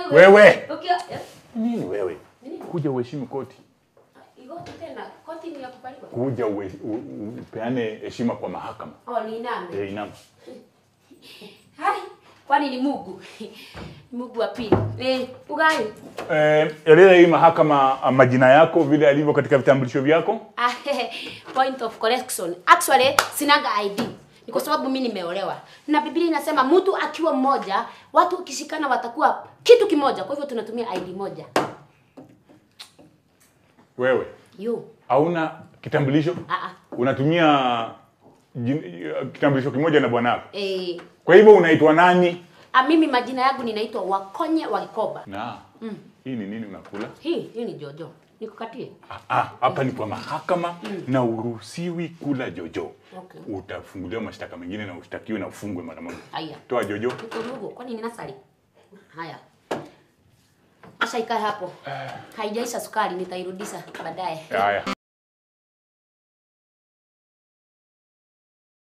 Wewe. Ukiwa eh, Nini wewe? Nini? Kuja uheshimu koti. igoti tena. Koti ni ya kupaliwa. Kuja uwe, u, u, upeane heshima kwa mahakama. Oh, ni nani? Eh, inama. Hai. Kwani ni Mungu? Mungu wa pili. Eh, ugai. Eh, eleza hii mahakama ah, majina yako vile alivyo katika vitambulisho vyako. Ah, point of correction. Actually, sinanga ID. Ni kwa sababu mimi nimeolewa. Na Biblia inasema mtu akiwa mmoja, watu ukishikana watakuwa kitu kimoja. Kwa hivyo tunatumia ID moja. Wewe Yo. hauna kitambulisho? Ah ah. Unatumia jin- kitambulisho kimoja na bwanako. Eh, Kwa hivyo unaitwa nani? ah, mimi majina yangu ninaitwa Wakonye wa Gikoba. Na hii ni nini unakula? Hii, hii ni Jojo. Nikukatie. Ah, ah, hapa ni kwa mahakama na uruhusiwi kula jojo. Okay. Utafunguliwa mashtaka mengine na ushtakiwe na ufungwe mara moja. Haya. Toa jojo. Nikurugo, kwani ni nasari? Haya. Acha ikae hapo. Haijaisha sukari, nitairudisha baadaye. Haya.